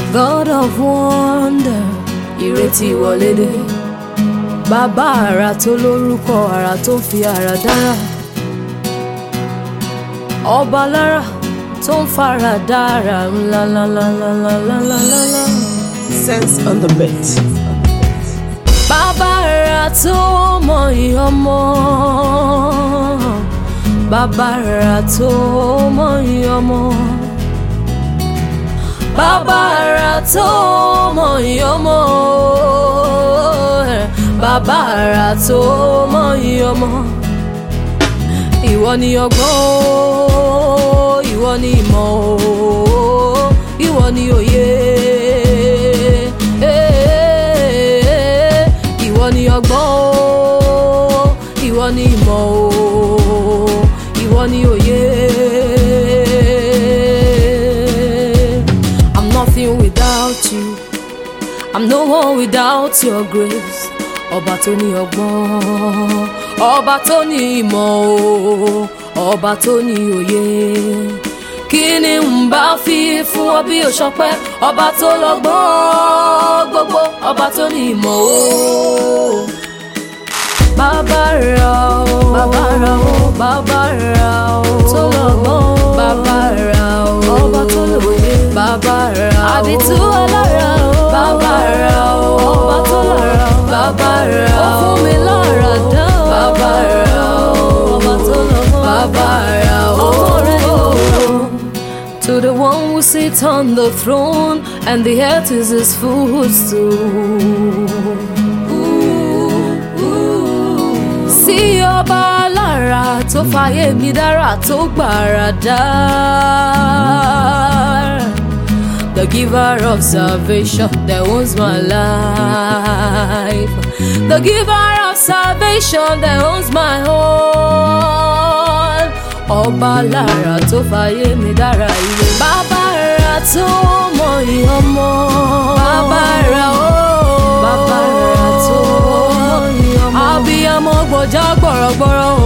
God of wonder ìrètí wọlé dé bàbá àrà tó lórúkọ àrà tó fi àrà dára ọba lára tó ń fara dára ńláńláńláńláńláńláńlá. Sense on the beat. bàbá àrà tó mọ ìyọmọ bàbá àrà tó mọ ìyọmọ bàbá àrà tó mọ ìyọmọ bàbá àrà tó mọ ìyọmọ ìwọ ni ọgbọ́n o ìwọ ni ìmọ̀ o ìwọ ni òye ìwọ ni ọgbọ́n o ìwọ ni ìmọ̀ o ìwọ ni òye. I'm nothing without you I'm no one without your grace ọba tó ní ọgbọ́n ọba tó ní ìmọ̀ o ọba tó ní òye kí ni n bá fi fún ọ bí òṣọpẹ́ ọba tó lọ́gbọ́n gbogbo ọba tó ní ìmọ̀ o. bàbá ra o bàbá ra o bàbá ra o tó lọ́gbọ́n bàbá ra o ọba tó lóye bàbá ra o àdìtú ọlọ́ra o bàbá ra o ọba tó lọ́ra o bàbá ra o ó fún mi lọ́ra dán o bàbá ra o ọba tó lọ́gbọ́n bàbá ra o ọmọ rẹ ni mo rọ. To the one who sits on the throne and the earth is his footstool. Sí ọba lára tó fàyè mi dára tó gbàrà dá. The giver of salvation that owns my life. The giver of salvation that owns my all. Ọba lára tó fàyè mi dára ilé. Bàbá ra tó mọ ìyọmọ. Bàbá ra ó. Bàbá ra tó mọ ìyọmọ. Abiyamọ gbọ̀já gbọ̀rọ̀gbọ̀rọ̀